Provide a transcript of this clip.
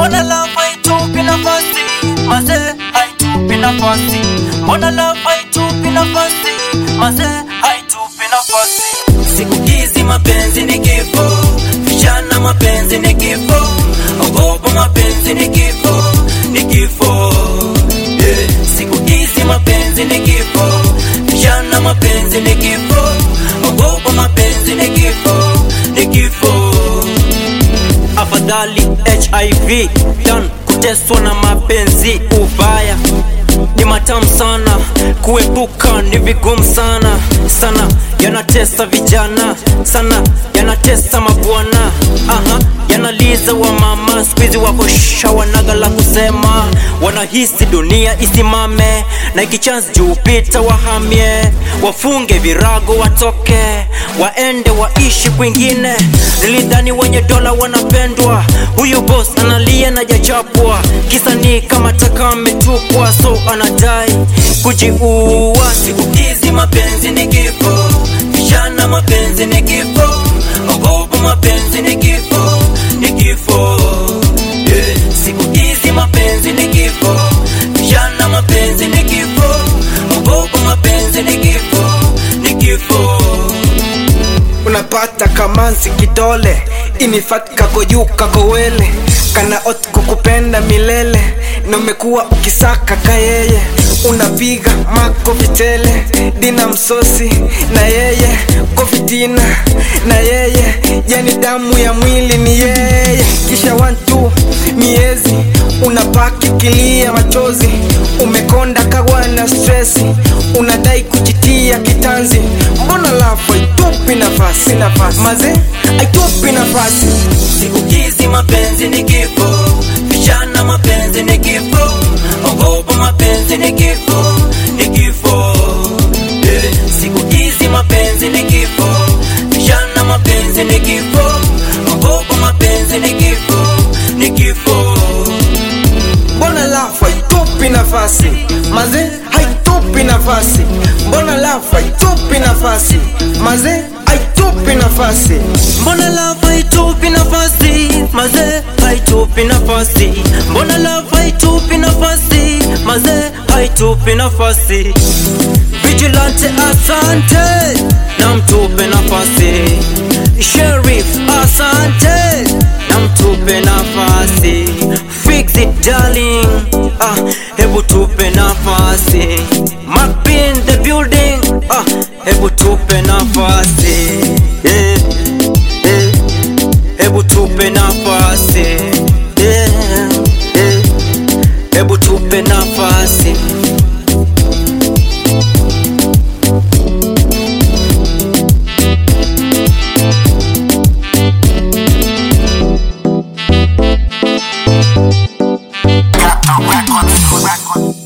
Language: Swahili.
mbona love haitupi nafasi mazee haitupi nafasi mbona love haitupi nafasi mazee haitupi nafasi siku hizi mapenzi ni kifo vijana mapenzi ni kifo ogopa mapenzi ni kifo ni kifo yeah. siku hizi mapenzi ni kifo vijana mapenzi ni kifo ogopa mapenzi ni kifo ni kifo afadhali hiv dan kuteswa na mapenzi ubaya ni matamu sana kuepuka ni vigumu sana sana yanatesa vijana sana yanatesa mabwana aha yanaliza wa mama skuizi wako shawanaga la kusema wanahisi dunia isimame na ikichance juu pita wahamie wafunge virago watoke waende waishi kwingine nilidhani wenye dola wanapendwa huyu boss analia na jachapwa kisa ni kama taka ametupwa so anadai kujiua siku hizi mapenzi ni kifo vijana mapenzi ni kifo ogopa mapenzi ni kifo ni kifo yeah. siku hizi mapenzi ni kifo vijana mapenzi ni kifo ogopa mapenzi ni kifo ni kifo unapata kamanzi kidole inifat kako juu kako wele kana ot kukupenda milele na umekuwa ukisaka kayeye unapiga makofi tele dina msosi na yeye kofitina na yeye yani damu ya mwili ni yeye kisha wantu miezi unapaki kilia machozi umekonda kawa na stresi unadai kujitia kitanzi mbona lafu haitupi nafasi nafasi maze haitupi nafasi siku hizi mapenzi ni kifo vijana mapenzi ni kifo ogopa mapenzi ni kifo ni kifo yeah. siku hizi mapenzi ni kifo vijana mapenzi ni kifo ogopa mapenzi ni kifo ni kifo mbona lafu haitupi nafasi maze haitupi nafasi mbona lafu haitupi nafasi maze haitupi nafasi mbona love haitupi nafasi maze haitupi nafasi mbona love haitupi nafasi maze haitupi nafasi vigilante asante na mtupe nafasi sheriff asante na mtupe nafasi fix it darling ah, hebu tupe nafasi Macpin the building ah, hebu tupe nafasi yeah, yeah. hebu tupe nafasi yeah, yeah. hebu tupe nafasi Got the record, record.